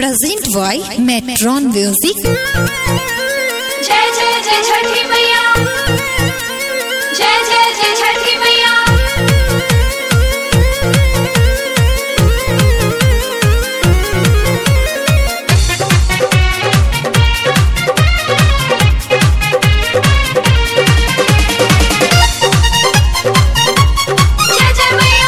Present by Metron Music. जय जय जय छठी मैया जय जय जय छठी मैया जय जय मैया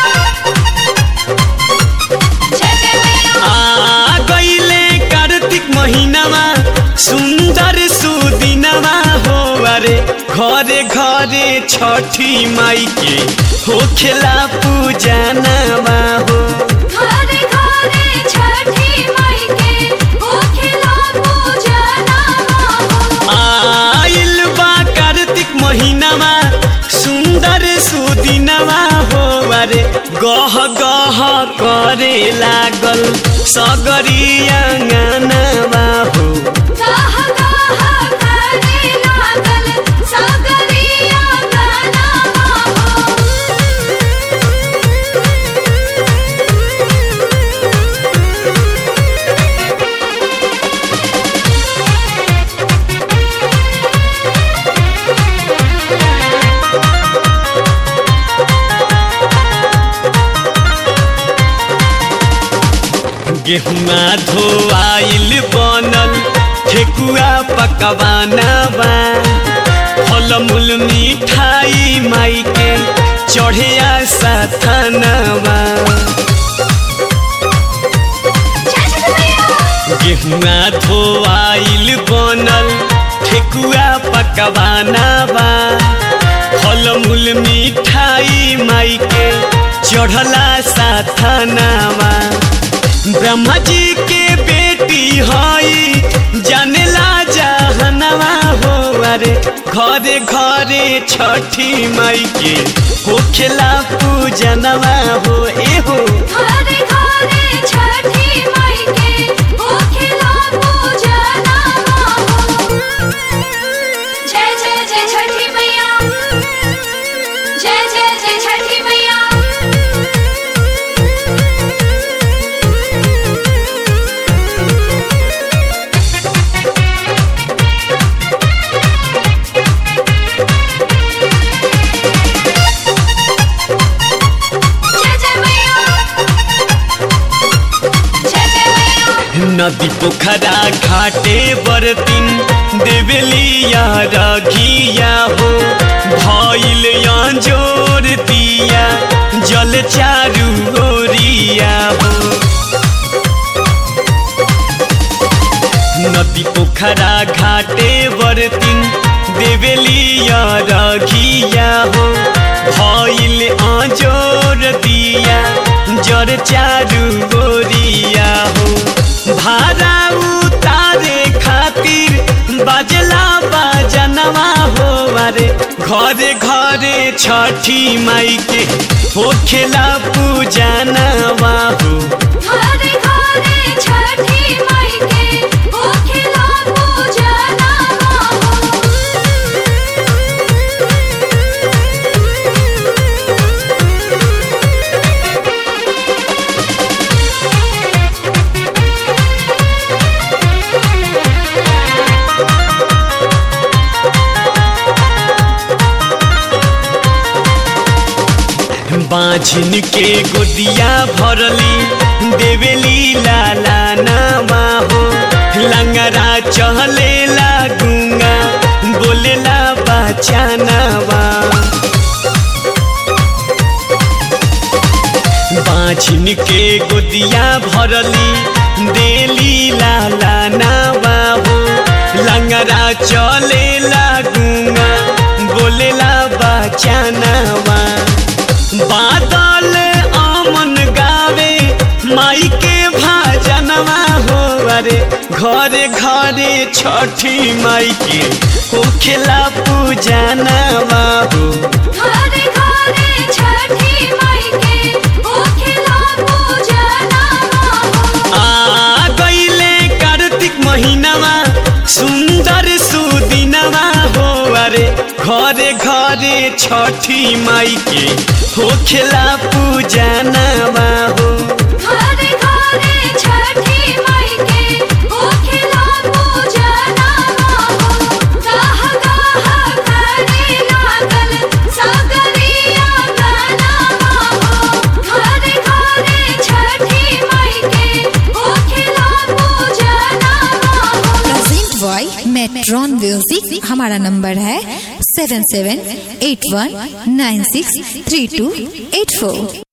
जय जय मैया आ गईले कार्तिक महीनामा सुन्दर सुदिनमा हो अरे घरे घरे छठी माई के होखेला पूजनमा हो घरे घरे छठी माई के होखेला पूजना हो आइल बा कार्तिक महीनामा सुन्दर सुदिनमा हो अरे गह गह करे लागल सगरी आँगनमा हो गाह गाह करे लागल सागरिया गाना हो गेहुआ धोआइल बनल ठेकुआ पकवाना बा फल मूल मिठाई माई के चढ़े साथनवा गेहुआ धोआइल बनल ठेकुआ पकवाना बा फल मूल मिठाई माई के चढ़ला साथनवा ब्रह्मा जी के बेटी हई जानेला जहनवा हो अरे घरे घरे छठी माई के होखेला पूजनवा हो ए हो घरे घरे छठी माई के होखेला पूजना हो जय जय जय छठी मैया जय जय जय छठी मैया जय जय मैया जय जय मैया नदी पोखरा घाटे बरतिन देवेलिया रघिया हो भइल जोर दिया जल चारू ओरिया हो नदी पोखरा घाटे बरतिन देवेलिया रघिया हो भइल जोर दिया जर चारू गोरिया हो भाड़ा उतारे खातिर बाजला बाजनवा हो अरे घरे घरे छठी माई के होखेला पूजनवा हो घरे घरे छठी माई के होखेला पूजना हो बाझिन के गोदिया भरली देवेली लाला नामा हो लंगरा चहलेला गुंगा बोलेला बचानवा बाझिन के गोदिया भरली देली लाला नावा हो लंगरा चलेला गुंगा बोलेला बचानवा बादल आमन गावे माई के भाजनवा हो अरे घरे घरे छठी माई के होखेला पूजनवा हो घरे घरे छठी माई के होखेला पूजना हो आ गईले कार्तिक महीनामा सुन्दर सुदिनमा हो अरे घरे घरे छठी माई के होखेला पूजनवा हो घरे घरे छठी माई के म्यूजिक हमारा नंबर है seven seven eight one nine six three two eight फोर